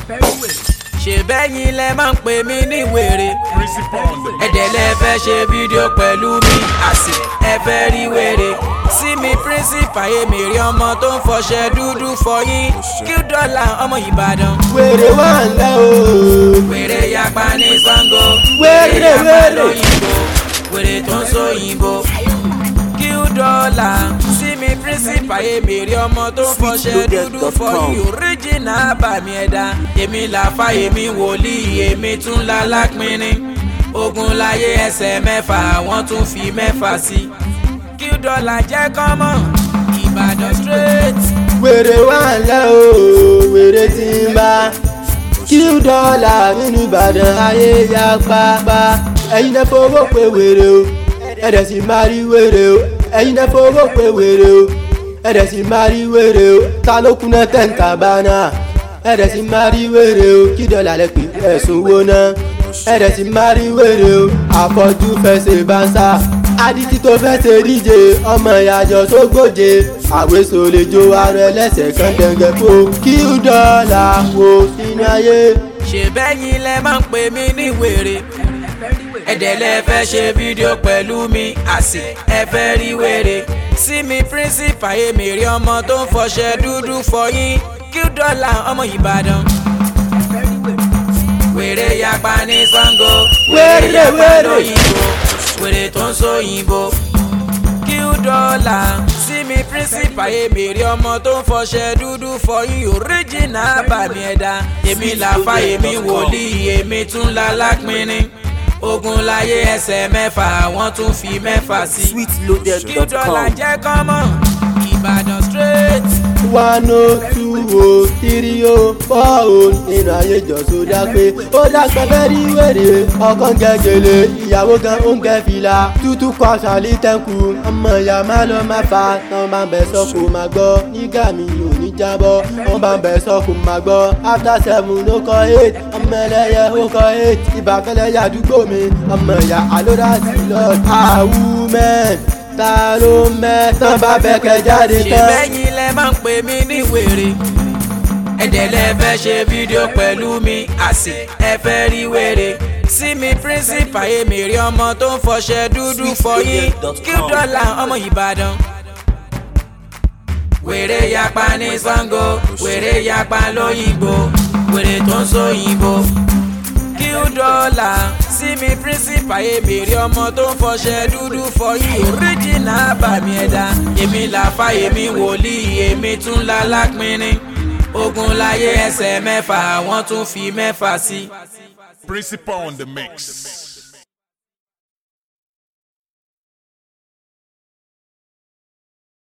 ṣe bẹ́yìn lẹ máa ń pè mí ní wèrè Principal on the ẹ̀dẹ̀ lẹ fẹ́ ṣe fídíò pẹ̀lú mi àsì ẹ fẹ́ rí wèrè sí mi principal èmi rí ọmọ tó ń fọṣẹ dúdú fọyín kí dọ́là ọmọ ìbàdàn wèrè wà ńlẹ̀ o. wèrè yapa ní sango Wèrè, yapa wèrè. lóyìnbó wèrè tó ń sóyìnbó kí dọ́là sí mi principal èmi rí ọmọ tó ń fọṣẹ dúdú fọyín original bàmí ẹ̀dá èmi làfà èmi wòlíì èmi tún la lápínrín ogun láyé ẹsẹ̀ mẹ́fà wọ́n tún fi mẹ́fà sí kí dọ́là jẹ́ kọ́mọ̀ ìbàdàn straight. wèrè wà ńlẹ̀ o. wèrè tí ń bá kí dọ́là nínú ìbàdàn ayé ya pápá. ẹ̀yin náà fowó pé wèrè o. ẹ̀dẹ̀ sì máa rí wèrè o. ẹ̀yin náà fowó pé wèrè o. ẹ̀dẹ̀ sì máa rí wèrè o. ta ló kúnná tẹ̀ǹkà bá náà. ẹ̀dẹ̀ sì máa rí wèrè o. kí dọ́là lẹ pè ẹ̀sùn wo náà. ẹ̀dẹ̀ sì máa rí wèrè o. àfọ̀jú fẹsẹ̀ bá ń sá adití tó fẹ́ ṣe díje ọmọ ìyàjọ tó gbòde àwésò lè jó ara ẹlẹ́sẹ̀ kan dẹ̀ngẹ̀ fò kí dọ́là wo sínú ayé. ṣe bẹ́yìn lẹ máa ń pè mí ní wèrè ẹ̀dẹ̀ lẹ fẹ́ ṣe fídíò pẹ̀lú mi àsì ẹ fẹ́ rí wèrè sí mi principal èmi rí ọmọ tó ń fọṣẹ dúdú fọyín kí dọ́là ọmọ ìbàdàn wèrè yapa ní sango Wèrè, yapa wèrè. lóyìnbó wèrè tó ń sóyìnbó kí dọ́là sí mi principal èmi rí ọmọ tó ń fọṣẹ dúdú fọyín original bàmí ẹ̀dá èmi làfà èmi wòlíì èmi tún la lápínrín ogun láyé ẹsẹ̀ mẹ́fà wọ́n tún fi mẹ́fà sí kí dọ́là sweetloaded.com. jẹ́ kọ́mọ̀ ìbàdàn straight. one oh two oh three oh four oh nínú ayé jọ̀sọ́ dápé ó dápẹ́ fẹ́ rí wèrè ọkàn gẹ́gẹ́lẹ́ ìyàwó gan ó ń gẹ́ fìlà tútù kọ́ sàlí tẹ́kù ọmọ ìyá má lọ má fa tán bá ń bẹ sọ́kò má gbọ́ nígbà mi ò ní jábọ́ wọ́n bá ń bẹ sọ́kò má gbọ́ after seven ló kọ́ eight ọmọ ẹlẹ́yẹ ó kọ́ eight ìbàfẹ́lẹ́ yàdúgbò mi ọmọ ìyá àlódà sí lọ́ọ̀ àwùmẹ́ ta ló mẹ́ tán bá bẹ́ẹ̀ kẹ́ jáde ṣe tán. bẹ́yìn lẹ máa ń pè mí ní wèrè ẹ̀dẹ̀ lẹ fẹ́ ṣe fídíò pẹ̀lú mi àsì ẹ fẹ́ rí wèrè sí mi principal èmi rí ọmọ tó ń fọṣẹ dúdú fọyín kí dọ́là ọmọ ìbàdàn wèrè yapa ní sango wèrè yapa lóyìnbó wèrè tó ń sóyìnbó kí dọ́là sí mi principal èmi rí ọmọ tó ń fọṣẹ dúdú fọyín original bàmí ẹ̀dá èmi làfà èmi wòlíì èmi tún la lápínrín ogun láyé ẹsẹ̀ mẹ́fà wọ́n tún fi mẹ́fà sí. Principal on the mix.